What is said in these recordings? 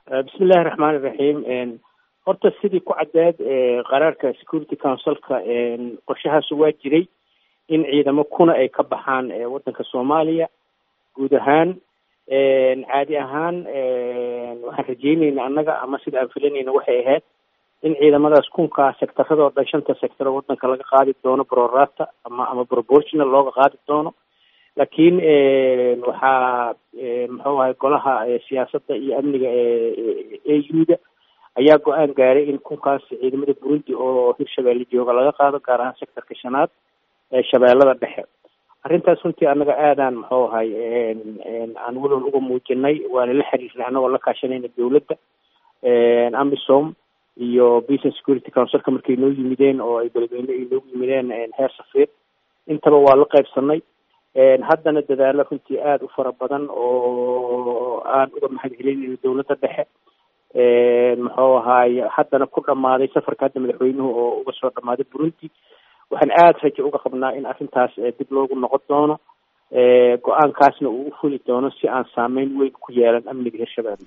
bismi illahi raxmaan iraxiim horta sidii ku caddeed qaraarka security councilka qorshahaasu waa jiray in ciidamo kuna ay ka baxaan waddanka soomaaliya guud ahaan caadi ahaan waxaan rajeynayna annaga ama sida aan filanayna waxay ahayd in ciidamadaas kunkaa sectaradoo dhan shanta sector oo waddanka laga qaadi doono brorata ama ama proportional looga qaadi doono laakiin waxaa muxuu ahay golaha siyaasadda iyo amniga e u-da ayaa go-aan gaaray in kunkaas ciidamada burundi oo hirshabeelle jooga laga qaado gaar ahaan sectorka shanaad ee shabeellada dhexe arrintaas runtii annaga aadaan muxuu ahay aan welwal uga muujinay waana la xiriirnay annagoo la kaashanayna dowladda amisom iyo peace and security councilka markay noo yimideen oo ay beledweyne ay noogu yimideen heer safiir intaba waa la qaybsanay haddana dadaalo runtii aada u fara badan oo aan uga mahad celinayno dowladda dhexe muxuu ahaay haddana ku dhamaaday safarka hadda madaxweynuhu oo uga soo dhamaaday burundi waxaan aada rajo uga qabnaa in arrintaas dib loogu noqon doono go-aankaasna uu u fuli doono si aan saameyn weyn ku yeelan amniga hirshabeelle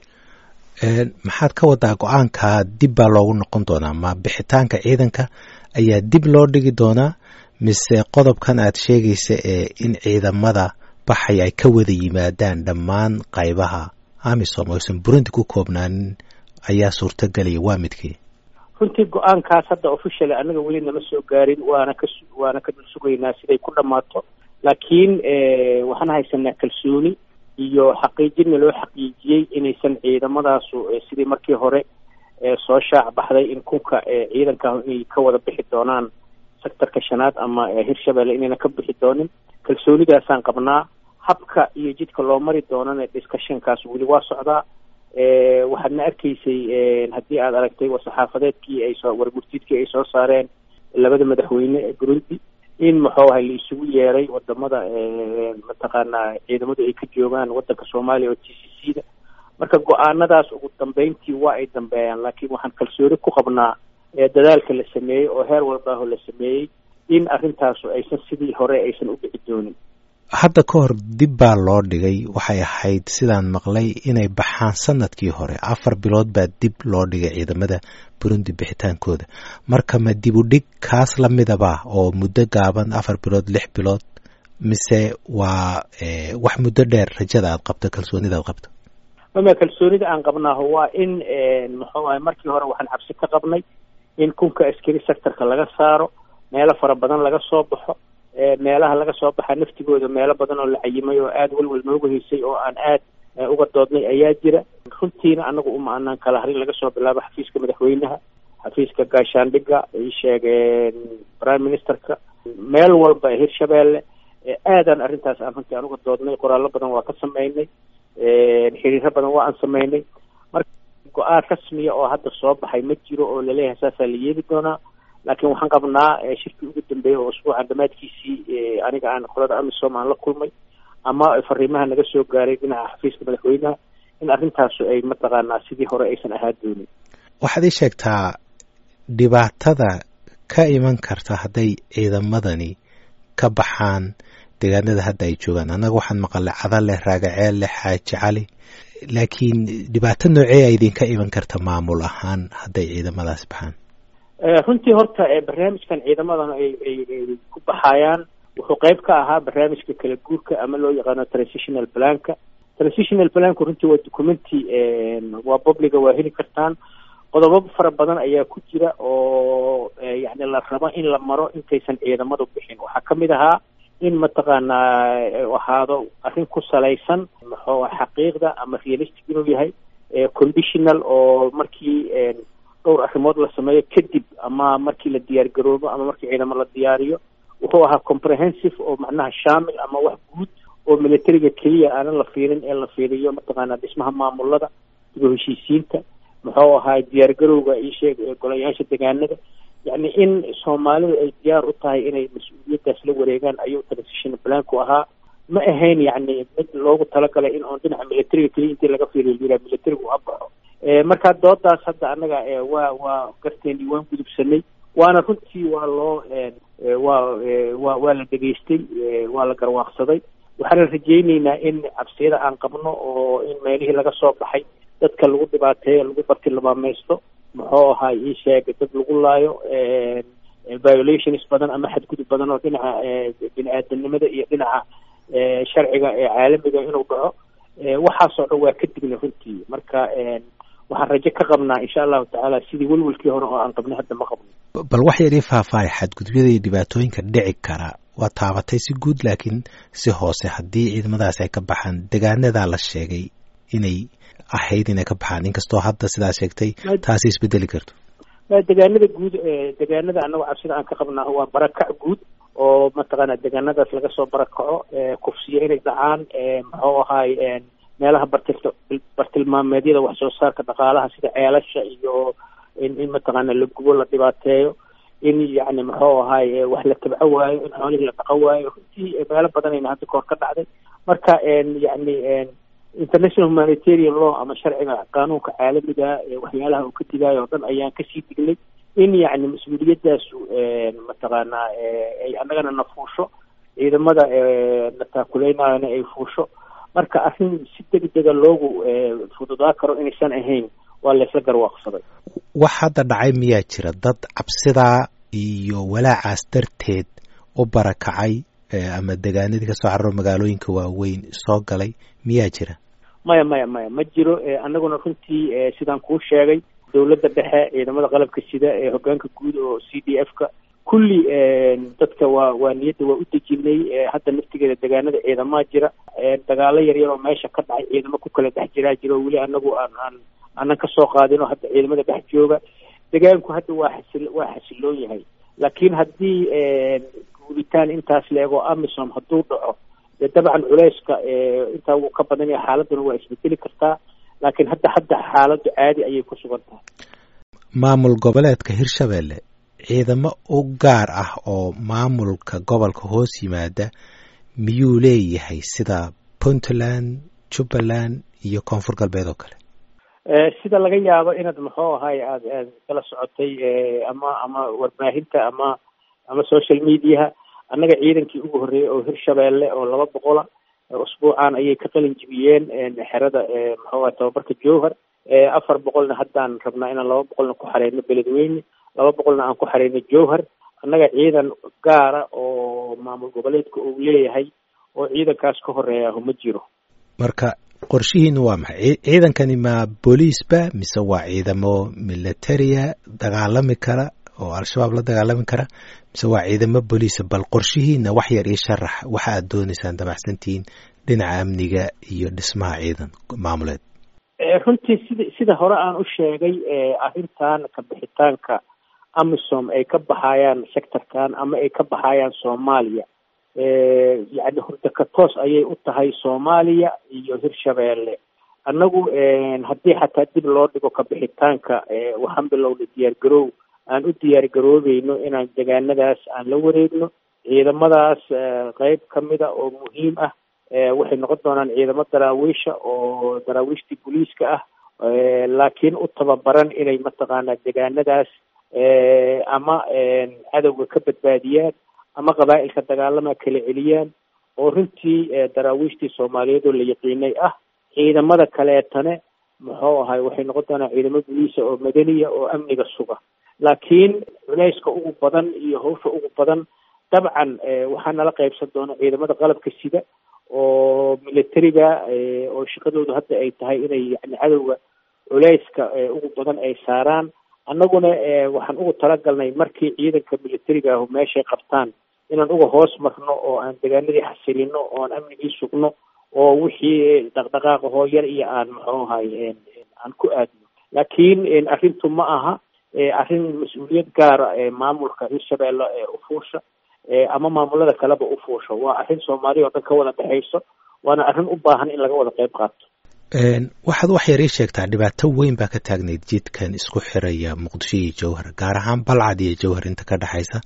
maxaad ka wadaa go-aanka dib baa loogu noqon doonaa ma bixitaanka ciidanka ayaa dib loo dhigi doonaa mise qodobkan aad sheegaysa ee in ciidamada baxay ay ka wada yimaadaan dhammaan qaybaha amisom oysan burundi ku koobnaanin ayaa suurtagelaya waa midkii runtii go-aankaas hadda officially annaga weli nama soo gaarin waana ka waana ka dul sugaynaa siday ku dhammaato laakiin waxaan haysanaa kalsooni iyo xaqiijinna loo xaqiijiyey inaysan ciidamadaasu sidii markii hore soo shaac baxday in kunka ciidanka inay ka wada bixi doonaan sectorka shanaad ama hirshabelle inayna ka bixi doonin kalsoonidaasaan qabnaa habka iyo jidka loo mari doonana discussionkaas weli waa socdaa waxaadna arkaysay haddii aad aragtay war-saxaafadeedkii ay soo wargurtiidkii ay soo saareen labada madaxweyne ee burundi in muxuu ahay la isugu yeeray wadamada mataqaanaa ciidamadu ay ka joogaan waddanka soomaaliya oo t c c da marka go-aanadaas ugu dambeyntii waa ay dambeeyaan laakiin waxaan kalsooni ku qabnaa dadaalka la sameeyey oo heer walbaaho la sameeyey in arrintaasu aysan sidii hore aysan u dhici doonin hadda ka hor dib baa loo dhigay waxay ahayd sidaan maqlay inay baxaan sanadkii hore afar bilood baa dib loo dhigay ciidamada burundi bixitaankooda marka ma dib u dhig kaas la midaba oo muddo gaaban afar bilood lix bilood mise waa wax muddo dheer rajada aad qabto kalsoonida aad qabto mama kalsoonida aan qabnaaho waa in muxuu ahay markii hore waxaan cabsi ka qabnay in kunka askari sectorka laga saaro meelo fara badan laga soo baxo meelaha laga soo baxaa naftigooda meelo badan oo la cayimay oo aada welwel nooga haysay oo aan aad uga doodnay ayaa jira runtiina anagu uma anaan kala harin laga soo bilaabo xafiiska madaxweynaha xafiiska gaashaandhiga ay sheegeen prime ministerka meel walba hirshabeelle aadaan arrintaas aan runtii aan uga doodnay qoraallo badan waa ka sameynay xiriiro badan waa aan sameynay marka go-aan rasmiya oo hadda soo baxay ma jiro oo laleeyahay saasaa la yeeli doonaa laakiin waxaan qabnaa shirkii ugu dambeeyey oo usbuucan dhammaadkiisii aniga aan qolada amisom aan la kulmay ama fariimaha naga soo gaaray dhinaca xafiiska madaxweynaha in arrintaasu ay mataqaanaa sidii hore aysan ahaa doonin waxaad ii sheegtaa dhibaatada ka iman karta hadday ciidamadani ka baxaan deegaanada hadda ay joogaan annaga waxaan maqalay cadaleh raagaceel leh xaaji cali laakiin dhibaato noocee a idinka iman karta maamul ahaan hadday ciidamadaas baxaan runtii horta barnaamijkan ciidamadan ay ay ku baxayaan wuxuu qayb ka ahaa barnaamijka kala guurka ama loo yaqaano transitional planka transitional planku runtii waa documenti waa publiga waa heli kartaan qodobo fara badan ayaa ku jira oo yani la rabo in la maro intaysan ciidamadu bixin waxaa kamid ahaa in mataqaanaa ahaado arrin ku salaysan muxuu xaqiiqda ama realistic inuu yahay conditional oo markii dhowr arrimood la sameeyo kadib ama markii la diyaar garoobo ama markii ciidamo la diyaariyo wuxuu ahaa comprehensive oo macnaha shaamil ama wax guud oo militariga keliya aanan la fiirin ee la fiiriyo mataqaanaa dhismaha maamulada diba heshiisiinta muxuu ahaa diyaar garowga isheeg golayaasha degaanada yacni in soomaalidu ay diyaar u tahay inay mas-uuliyaddaas la wareegaan ayuu transition planku ahaa ma ahayn yacni mid loogu talagalay in oon dhinaca militariga keliya intii laga fiiriyo yiraa militarigu ha baxo marka doodaas hadda annaga waa waa garteeni waan gudubsanay waana runtii waa loo waa wa waa la dhegaystay waa la garwaaqsaday waxaana rajayneynaa in cabsiyada aan qabno oo in meelihii laga soo baxay dadka lagu dhibaateeyo lagu bartilmaamaysto muxuu ahaa ii sheeg dad lagu laayo violations badan ama xadgudub badan oo dhinaca bini aadamnimada iyo dhinaca sharciga ee caalamiga inuu dhaco waxaasoo dhan waa ka digna runtii marka waxaan rajo ka qabnaa insha allahu tacaala sidii welwelkii hore oo aan qabnay hadda ma qabno bal wax yar ii faahfaahay xadgudubyada iyo dhibaatooyinka dhici kara waa taabatay si guud laakiin si hoose haddii ciidamadaas ay ka baxaan degaanadaa la sheegay inay ahayd inay ka baxaan inkastoo hadda sidaa sheegtay taasi isbedeli karto degaanada guud degaanada anagu cabsida aan ka qabnaa waa barakac guud oo mataqaana degaanadaas laga soo barakaco kufsiyo inay dhacaan muxuu ahaay meelaha bartil bartilmaameedyada wax soo saarka dhaqaalaha sida ceelasha iyo in in mataqaana la gubo la dhibaateeyo in yacni muxuu ahaay wax la tabco waayo in xoolihii la dhaqan waayo runtii meelo badanayna hadda kahor ka dhacday marka yacni international humanitarian law ama sharciga qaanuunka caalamiga waxyaalaha uu ka digaayo oo dhan ayaan kasii dignay in yacni mas-uuliyadaasu mataqaanaa ay annagana na fuusho ciidamada na taakuleynayona ay fuusho marka arrin si degdega loogu fududaa karo inaysan ahayn waa laysla garwaaqsaday wax hadda dhacay miyaa jira dad cabsidaa iyo walaacaas darteed u barakacay ama degaanadii kasoo cararo magaalooyinka waaweyn soo galay miyaa jira maya maya maya ma jiro annaguna runtii sidaan kuu sheegay dowladda dhexe ciidamada qalabka sida ee hogaanka guud oo c d f ka kulli dadka waa waa niyadda waa u dejinay hadda naftigeeda degaanada ciidamaa jira dagaalo yaryar oo meesha ka dhacay ciidamo ku kala dhex jiraa jiro weli anagu aan aan aanan kasoo qaadin oo hadda ciidamada dhex jooga degaanku hadda waa xasil waa xasiloon yahay laakiin haddii guuditaan intaas leego amisom hadduu dhaco dee dabcan culeyska intaa wuu ka badan yahay xaaladuna waa isbedeli kartaa laakiin hadda hadda xaaladdu caadi ayay ku sugan tahay maamul goboleedka hirshabelle ciidamo u gaar ah oo maamulka gobolka hoos yimaada miyuu leeyahay sida puntland jubbaland iyo koonfur galbeed oo kale sida laga yaabo inaad muxuu ahay aad aad kala socotay ama ama warbaahinta ama ama social mediaha annaga ciidankii ugu horreeyey oo hirshabeelle oo laba boqola usbuucan ayay ka qalin jibiyeen xerada muxuu ahay tababarka jowhar afar boqolna haddaan rabnaa inaan laba boqolna ku xareyno beledweyne laba boqolna aan ku xareyno jowhar annaga ciidan gaara oo maamul goboleedka uu leeyahay oo ciidankaas ka horeeyaho ma jiro marka qorshihiina waa maxay ciidankani ma booliisba mise waa ciidamo militaria dagaalami kara oo al-shabaab la dagaalami kara mise waa ciidamo booliisa bal qorshihiina wax yar io sharax waxa aad dooneysaan damacsantihiin dhinaca amniga iyo dhismaha ciidan maamuleed runtii sida sida hore aan u sheegay arrintan kabixitaanka amisom ay ka baxayaan sectorkan ama ay ka baxayaan soomaaliya yacni hurdaka toos ayay u tahay soomaaliya iyo hirshabeelle annagu haddii xataa dib loo dhigo kabixitaanka waxaan bilownay diyaar garoow aan u diyaar garoobeyno inaan degaanadaas aan la wareegno ciidamadaas qeyb kamida oo muhiim ah waxay noqon doonaan ciidamo daraawiisha oo daraawiishtii booliiska ah laakiin u tababaran inay mataqaanaa degaanadaas ama cadowga ka badbaadiyaan ama qabaa'ilka dagaalama kala celiyaan oo runtii daraawiishtii soomaaliyeed oo la yaqiinay ah ciidamada kaleetane muxuu ahay waxay noqon doonaan ciidamo booliisa oo madaniya oo amniga suga laakiin culeyska ugu badan iyo hawsha ugu badan dabcan waxaa nala qaybsan doona ciidamada qalabka sida oo militariga oo shaqadoodu hadda ay tahay inay yani cadowga culeyska ugu badan ay saaraan annaguna waxaan ugu talagalnay markii ciidanka militariga ahu meeshay qabtaan inaan uga hoos marno oo aan degaanadii xasilino oo aan amnigii sugno oo wixii dhaqdhaqaaqa hooyar iyo aan muxuu ahay aan ku aadno laakiin arrintu ma aha arrin mas-uuliyad gaara maamulka hirshabeelle u fuusha ama maamulada kaleba u fuusha waa arrin soomaaliya oo dhan ka wada dhexayso waana arrin u baahan in laga wada qayb qaato waxaad wax yar ii sheegtaa dhibaato weyn baa ka taagnayd jidkan isku xiraya muqdisho iyo jowhar gaar ahaan balcad iyo jowhar inta ka dhexaysa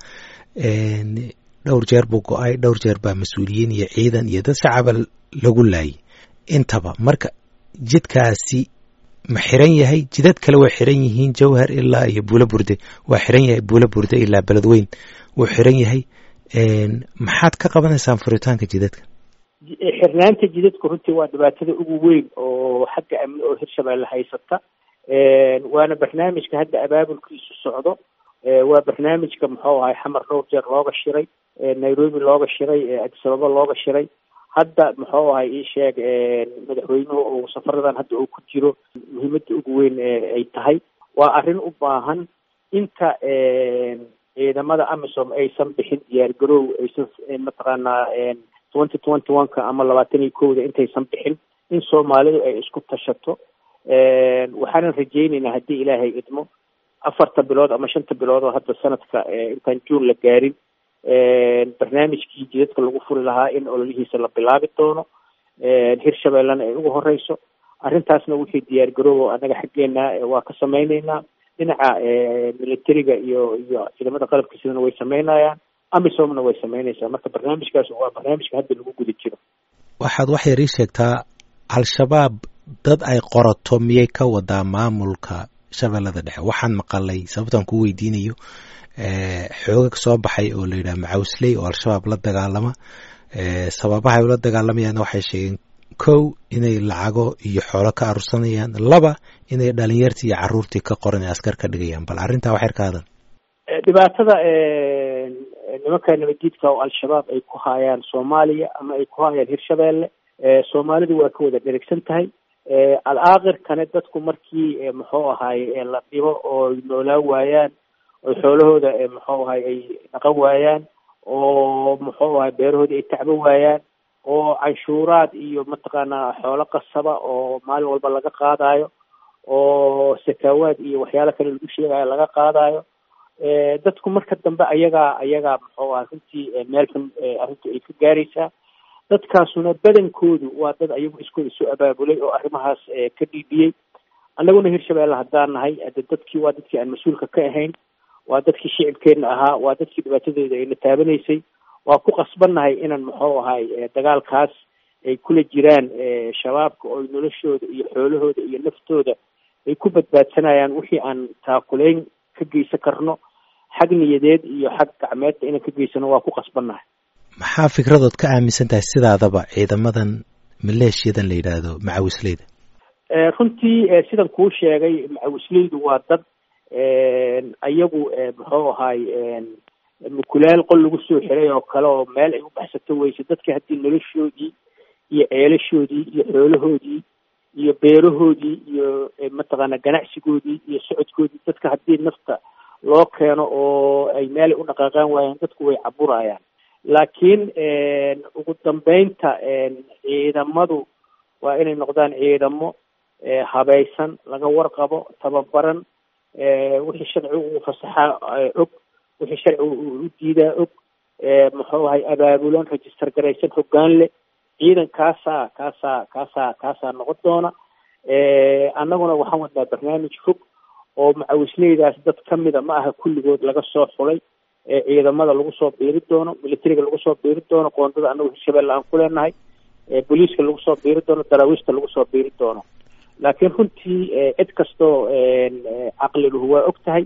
dhowr jeer buu go-ay dhowr jeer baa mas-uuliyiin iyo ciidan iyo dad shacaba lagu laayay intaba marka jidkaasi ma xiran yahay jidad kale way xiran yihiin jowhar ilaa iyo buulo burde waa xiran yahay buulo burde ilaa beledweyn wuu xiran yahay maxaad ka qabanaysaan furitaanka jidadka xirnaanta jidadku runtii waa dhibaatada ugu weyn oo xagga amni oo hirshabeelle haysata waana barnaamijka hadda abaabulkiisu socdo waa barnaamijka muxuu ahay xamar dhowr jeer looga shiray nairobi looga shiray adisababa looga shiray hadda muxuu ahay ii sheeg madaxweynuhu uu safaradan hadda uu ku jiro muhiimadda ugu weyn ay tahay waa arrin u baahan inta ciidamada amisom aysan bixin diyaar garoow aysan mataqaanaa twenty twenty one ka ama labaatan iyo kowda intaysan bixin in soomaalidu ay isku tashato waxaanan rajaynaynaa haddii ilaahay idmo afarta bilood ama shanta bilood oo hadda sanadka intaan juun la gaarin barnaamijkii jidadka lagu furi lahaa in ololihiisa la bilaabi doono hirshabeellena ay ugu horeyso arrintaasna wixii diyaar garoobo annaga xaggeena waa ka samayneynaa dhinaca militariga iyo iyo ciidamada qalabka sidana way sameynayaan amisomna way sameynaysaa marka barnaamijkaas waa barnaamijka hadda lagu guda jiro waxaad wax yar ii sheegtaa al-shabaab dad ay qorato miyay ka wadaa maamulka shabeellada dhexe waxaan maqalay sababtaan ku weydiinayo xoogag soo baxay oo la yidhaha macawsley oo al-shabaab la dagaalama sababaha ay ula dagaalamayaan waxay sheegeen kow inay lacago iyo xoolo ka arursanayaan laba inay dhalinyartii iyo caruurtii ka qoran ee askar ka dhigayaan bal arrintaa wax yar ka hadan dhibaatada nimanka nabaddiidka oo al-shabaab ay ku haayaan soomaaliya ama ay ku haayaan hirshabeelle soomaalidu waa ka wada dherigsan tahay al-aakhirkane dadku markii muxuu ahaay la dhibo oo noolaan waayaan oo xoolahooda muxuu ahay ay dhaqan waayaan oo muxuu ahay beerahoodii ay tacbo waayaan oo canshuuraad iyo mataqaanaa xoolo qasaba oo maalin walba laga qaadayo oo sakaawaad iyo waxyaalo kale lagu sheegayo laga qaadayo dadku marka dambe ayagaa ayagaa muxuu ahay runtii meel xun arrintu ay ka gaaraysaa dadkaasuna badankoodu waa dad ayagu iskooda soo abaabulay oo arrimahaas ka dhiibiyey annaguna hirshabeelle haddaan nahay ade dadkii waa dadkii aan mas-uulka ka ahayn waa dadkii shicibkeenna ahaa waa dadkii dhibaatadooda ayna taabanaysay waa ku qasbannahay inaan muxuu ahay dagaalkaas ay kula jiraan shabaabka oo noloshooda iyo xoolahooda iyo naftooda ay ku badbaadsanayaan wixii aan taakulayn ka geysan karno xag niyadeed iyo xag gacmeedba inaan ka geysano waa ku qasbannahay maxaa fikradood ka aaminsan tahay sidaadaba ciidamadan maleeshiyadan la yidhaahdo macawisleyda runtii sidan kuu sheegay macawisleydu waa dad ayagu muxuu ahay mukulaal qol lagu soo xiray oo kale oo meel ay u baxsato weyse dadka haddii noloshoodii iyo ceelashoodii iyo xoolahoodii iyo beerahoodii iyo mataqaana ganacsigoodii iyo socodkoodii dadka haddii nafta loo keeno oo ay meelay u dhaqaaqaan waayaan dadku way caburayaan laakiin ugu dambeynta ciidamadu waa inay noqdaan ciidamo habaysan laga warqabo tababaran wixii sharcigu uu fasaxaa og wixii sharcigu u diidaa og muxuu ahay abaabulan register garaysan hoggaan leh ciidan kaasaa kaasaa kaasaa kaasaa noqon doona annaguna waxaan wadnaa barnaamij fog oo macawisleydaas dad kamida ma aha kulligood laga soo xulay ciidamada lagu soo biiri doono militariga lagu soo biiri doono qoondada annagu hirshabelle aan ku leenahay booliiska lagu soo biiri doono daraawiishta lagu soo biiri doono laakiin runtii cid kastoo caqliluhu waa og tahay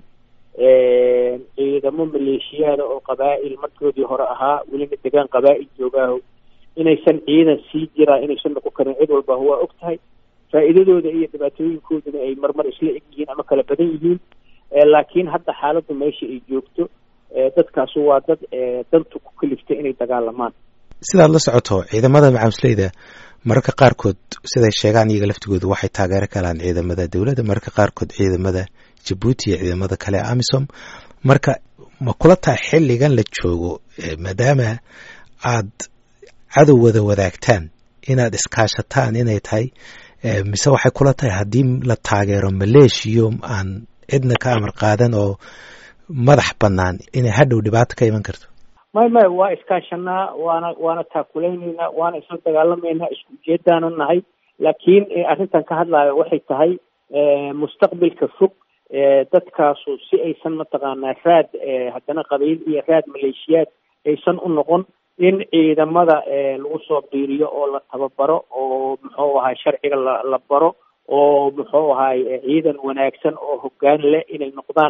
ciidamo maleeshiyaada oo qabaa'il markoodii hore ahaa welina degaan qabaa'il joogaaho inaysan ciidan sii jiraa inaysan noqon karin cid walba waa og tahay faa'iidadooda iyo dhibaatooyinkooduna ay marmar isla eg yihiin ama kala badan yihiin laakiin hadda xaaladdu meesha ay joogto dadkaasu waa dad dantu ku kaliftay inay dagaalamaan sidaad la socoto ciidamada macawisleyda mararka qaarkood siday sheegaan iyaga laftigooda waxay taageero kalaan ciidamada dowladda mararka qaarkood ciidamada jabuuti iyo ciidamada kale amisom marka ma kula tahay xilligan la joogo maadaama aad cadow wada wadaagtaan inaad iskaashataan inay tahay mise waxay kula tahay haddii la taageero maleeshiyo aan cidna ka amar qaadan oo madax bannaan inay hadhow dhibaato ka iman karto may may waa iskaashanaa waana waana taakulaynayna waana isla dagaalamaynaa isku ujeedaanu nahay laakiin arrintan ka hadlaayo waxay tahay mustaqbilka fog dadkaasu si aysan mataqaanaa raad haddana qabiil iyo raad maleeshiyaad aysan u noqon in ciidamada lagu soo biiriyo oo la tababaro oo muxuu ahay sharciga la la baro oo muxuu ahay ciidan wanaagsan oo hoggaan leh inay noqdaan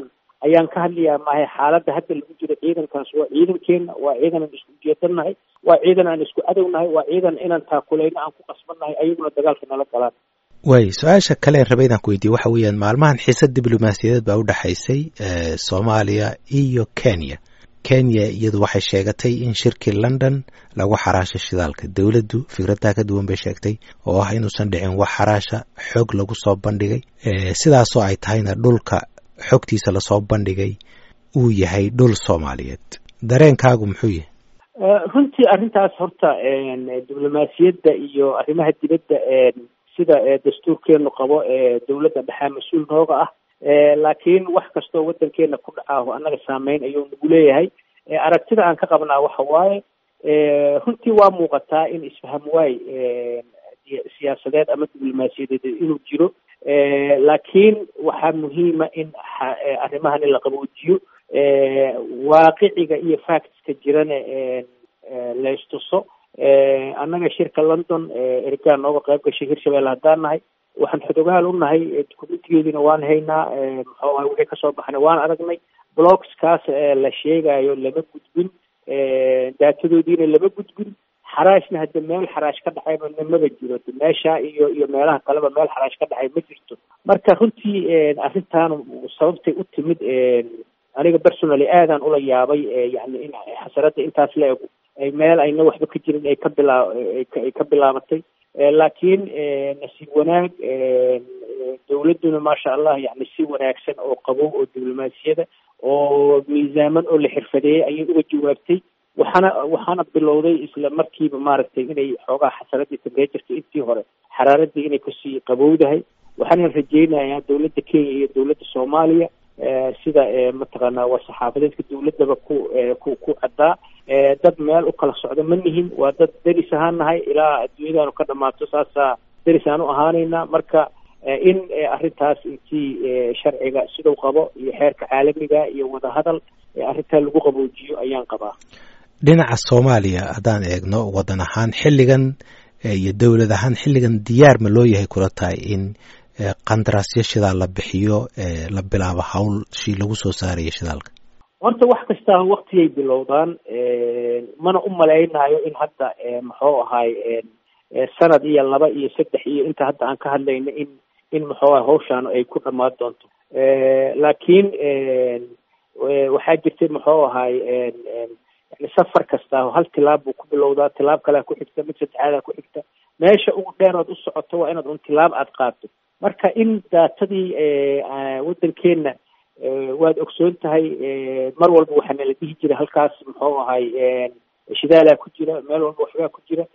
ayaan ka hadlayaa maahay xaaladda hadda lagu jiro ciidankaas waa ciidankeena waa ciidan aan isku ujeedanahay waa ciidan aan isku cadownahay waa ciidan inaan taakulayno aan ku qasbannahay ayaguna dagaalka nala galaan waay su-aasha kale raba inaan ku weydiye waxa weeyaan maalmahan xiisad diblomaasiyadeed baa u dhexaysay soomaaliya iyo kenya kenya iyadu waxay sheegatay in shirkii london lagu xaraasha shidaalka dowladdu fikraddaa ka duwan bay sheegtay oo ah inuusan dhicin wax xaraasha xoog lagu soo bandhigay sidaasoo ay tahayna dhulka xogtiisa lasoo bandhigay uu yahay dhul soomaaliyeed dareenkaagu muxuu yahay runtii arrintaas horta diblomaasiyadda iyo arrimaha dibadda sida dastuurkeenu qabo dowladda dhexaa mas-uul nooga ah laakiin wax kastoo waddankeena ku dhacaaho annaga saameyn ayuu nagu leeyahay aragtida aan ka qabnaa waxa waaye runtii waa muuqataa in isfaham waay siyaasadeed ama diblomaasiyadeed inuu jiro laakiin waxaa muhiima in arrimahani la qaboojiyo waaqiciga iyo factska jirana laystuso annaga shirka london ergaa nooga qayb gashay hirshabelle haddaan nahay waxaan xodogaal u nahay dukumentigeediina waan haynaa muxuu ahay wixii kasoo baxnay waan aragnay blogskaas la sheegayo lama gudbin daatadoodiina lama gudbin xaraashna hadda meel xaraash ka dhacayba namaba jiro meesha iyo iyo meelaha kaleba meel xaraash ka dhacay ma jirto marka runtii arrintan sababtay u timid aniga personally aadaan ula yaabay yani in xasaradda intaas la ego ay meel ayna waxba ka jirin ay ka bilaa ay ka bilaabatay laakiin nasiib wanaag dowladduna maasha allah yani si wanaagsan oo qabow oo diblomaasiyada oo miisaaman oo la xirfadeeyey ayay uga jawaabtay waxaana waxaana bilowday isla markiiba maaragtay inay xoogaa xasaradii tembejerta intii hore xaraaradii inay kasii qabowdahay waxaana rajeynayaa dowladda kenya iyo dowladda soomaaliya sida mataqaanaa waa saxaafadeedka dowladdaba ku ku ku caddaa dad meel u kala socda ma nihin waa dad deris ahaan nahay ilaa adduunyadaanu ka dhamaato saasaa deris aan u ahaanaynaa marka in arrintaas intii sharciga siduu qabo iyo xeerka caalamiga iyo wadahadal arrintaa lagu qaboojiyo ayaan qabaa dhinaca soomaaliya haddaan eegno waddan ahaan xilligan iyo dowlad ahaan xilligan diyaar ma loo yahay kula tahay in qandaraasyo shidaal la bixiyo la bilaabo hawl shi lagu soo saarayo shidaalka horta wax kastaa waktiyay bilowdaan mana u malaynayo in hadda muxuu ahaay sanad iyo laba iyo saddex iyo inta hadda aan ka hadlayno in in muxuu ahay hawshaan ay ku dhammaan doonto laakiin waxaa jirtay muxuu ahaay yani safar kasta hal tilaab buu ku bilowdaa tilaab kalea ku xigta mid saddexaadaa ku xigta meesha ugu dheer ood u socoto waa inaad un tilaab aada qaadto marka in daatadii waddankeena waad ogsoon tahay mar walba waxaa nala dhihi jira halkaas muxuu ahay shidaalaa ku jira meel walba waxbaa ku jira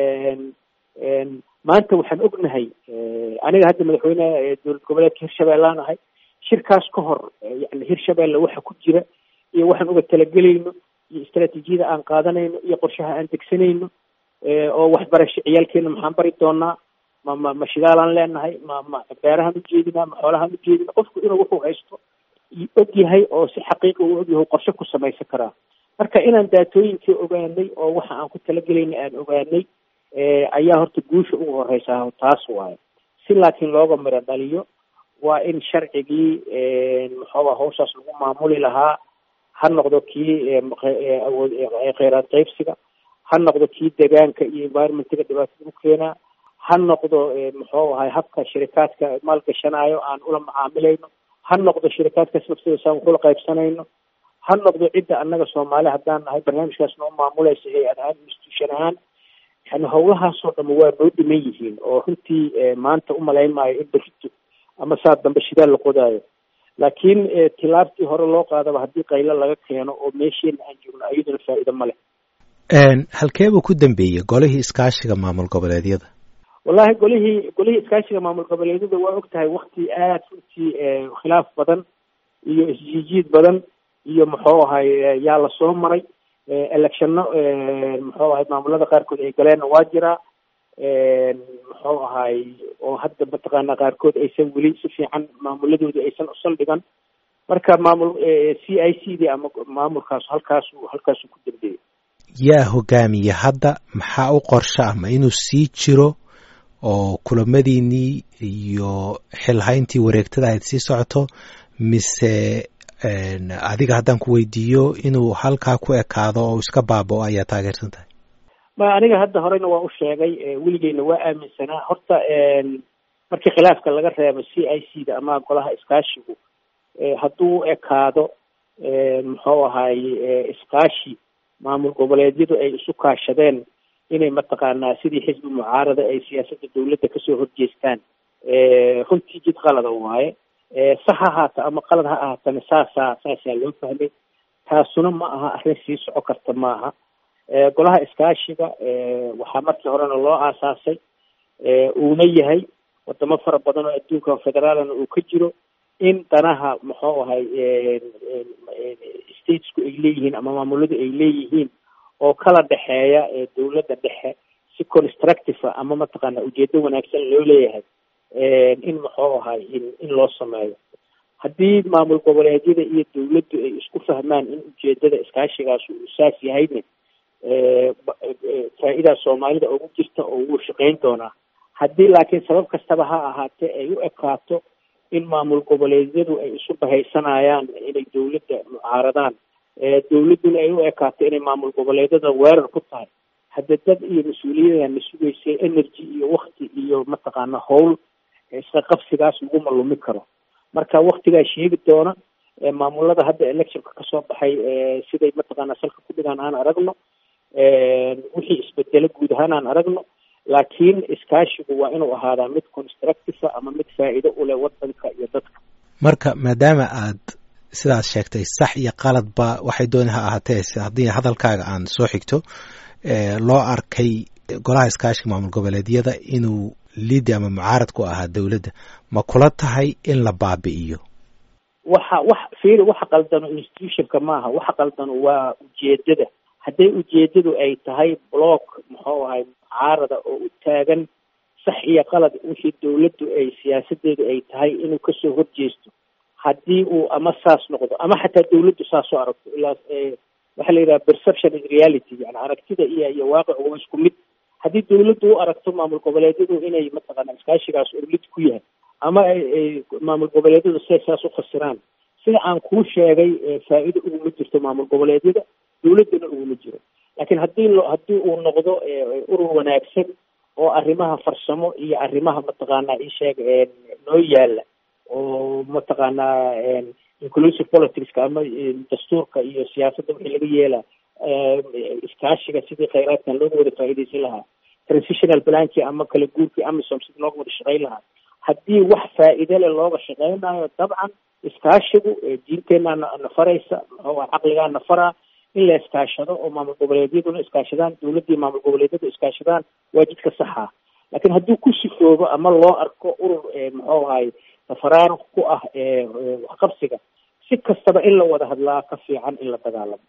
maanta waxaan ognahay aniga hadda madaxweyneha dowlad goboleedka hirshabeellaan ahay shirkaas ka hor yani hirshabelle waxa ku jira iyo waxaan uga talagelayno iyo istraatiijiyada aan qaadanayno iyo qorshaha aan degsanayno oo waxbarasho ciyaalkeena maxaan bari doonaa ma ma ma shidaalaan leenahay ma ma beerahaan ujeedinaa ma xoolahaan ujeedina qofku inuu wuxuu haysto og yahay oo si xaqiiqa uu ogyahay qorshe ku samaysan karaa marka inaan daatooyinkii ogaanay oo waxa aan ku talagelaynay aan ogaanay ayaa horta guusha ugu horeysaa taas waayo si laakiin looga miro dhaliyo waa in sharcigii muxuuba hawshaas lagu maamuli lahaa ha noqdo kii awood kheyraad qaybsiga ha noqdo kii deegaanka iyo environmentiga dhibaatada u keenaa ha noqdo muxuu ahay habka shirikaadka maalgashanayo aan ula macaamilayno ha noqdo shirikaadkaas naftidaasaan waxula qaybsanayno ha noqdo cidda annaga soomaali haddaan nahay barnaamijkaas noo maamulaysa hay-ad ahaan institution ahaan yani howlahaasoo dhama waa noo dhiman yihiin oo runtii maanta umalayn maayo in berito ama saa dambe shidaal la qodaayo laakiin tilaabtii hore loo qaadaba haddii qaylo laga keeno oo meesheena aan joogno ayaduna faa'iido ma leh halkee buu ku dambeeyey golihii iskaashiga maamul goboleedyada wallahi golihii golihii iskaashiga maamul goboleedyada waa og tahay wakti aada runtii khilaaf badan iyo isjiijiid badan iyo muxuu ahay yaa lasoo maray electionno muxuu ahay maamulada qaarkood ay galeenna waa jiraa muxuu ahay oo hadda mataqaana qaarkood aysan weli si fiican maamuladooda aysan usaldhigan marka maamul c i c d ama maamulkaas halkaasu halkaasuu ku dambeeyey yaa hogaamiye hadda maxaa u qorsho ah ma inuu sii jiro oo kulamadiinii iyo xilhayntii wareegtada ayd sii socoto mise adiga haddaan ku weydiiyo inuu halkaa ku ekaado oo iska baabao ayaa taageersan tahay ma aniga hadda horeyna waa u sheegay weligeyna waa aaminsanaa horta markii khilaafka laga reebo c i c da ama golaha iskaashigu hadduu u ekaado muxuu ahaye iskaashi maamul goboleedyadu ay isu kaashadeen inay mataqaanaa sidii xisbi mucaarada ay siyaasadda dawladda kasoo horjeestaan runtii jid qalada waaye sax ha ahaata ama qalad ha ahaatana saasaa saasaa loo fahmay taasuna ma aha arrin sii soco karta ma aha golaha iskaashiga waxaa markii horena loo aasaasay uuna yahay wadamo fara badan oo adduunka federaalna uu ka jiro in danaha muxuu ahay statesku ay leeyihiin ama maamuladu ay leeyihiin oo kala dhexeeya dawladda dhexe si constructive ama mataqaana ujeedo wanaagsan loo leeyahay in muxuu ahay in in loo sameeyo haddii maamul goboleedyada iyo dawladdu ay isku fahmaan in ujeedada iskaashigaas uu saas yahayna faa-idaa soomaalida ugu jirta oo wuu shaqeyn doonaa haddii laakiin sabab kastaba ha ahaatee ay u ekaato in maamul goboleedyadu ay isu bahaysanayaan inay dawladda mucaaradaan dawladduna ay u ekaato inay maamul goboleedyada weerar ku tahay hadde dad iyo mas-uuliyadana sugaysay energy iyo wakti iyo mataqaana howl isqa qabsigaas laguma lumi karo marka waktigaa sheegi doona maamulada hadda electionka kasoo baxay siday mataqaana salka ku dhigaan aan aragno wixii isbedelo guud ahaan aan aragno laakiin iskaashigu waa inuu ahaadaa mid constructive ama mid faa'iido u leh wadanka iyo dadka marka maadaama aad sidaas sheegtay sax iyo qaladba waxay dooni ha ahaatee haddii hadalkaaga aan soo xigto loo arkay golaha iskaashiga maamul goboleedyada inuu liidi ama mucaarad ku ahaa dowladda ma kula tahay in la baabi'iyo waxa wax fiiri waxa qaldano institutionka maaha waxa qaldano waa ujeedada hadday ujeedadu ay tahay block muxuu ahay mucaarada oo u taagan sax iyo qalad wixii dawladdu ay siyaasadeedu ay tahay inuu kasoo horjeesto haddii uu ama saas noqdo ama xataa dawladdu saas u aragto ilaa waxaa la yidhaha perception is reality yani aragtida iyo iyo waaqicu waa isku mid haddii dawladdu u aragto maamul goboleedyadu inay mataqaana iskaashigaas urlid ku yahay ama ay maamul goboleedyadu siay saas u khasiraan sida aan kuu sheegay faa'iido uguma jirto maamul goboleedyada dawladdana uguma jiro laakiin haddii lo haddii uu noqdo urur wanaagsan oo arrimaha farsamo iyo arrimaha mataqaana isheeg noo yaala oo mataqaanaa inclusive politicska ama dastuurka iyo siyaasadda wixii laga yeelaa iskaashiga sidii khayraadkan looga wada faa'iidaysan lahaa transitional plankii ama kala guurkii amisom sidii looga wada shaqayn lahaa haddii wax faa'iide le looga shaqeynayo dabcan iskaashigu diinteenaa na faraysa oo caqligaa na faraa in la iskaashado oo maamul goboleedyaduna iskaashadaan dawladdii maamul goboleedyadu iskaashadaan waa jidka saxa laakiin haddii ku sifoobo ama loo arko urur muxuu ahay tafaraaruq ku ah waxqabsiga si kastaba in la wada hadlaa ka fiican in la dagaalamo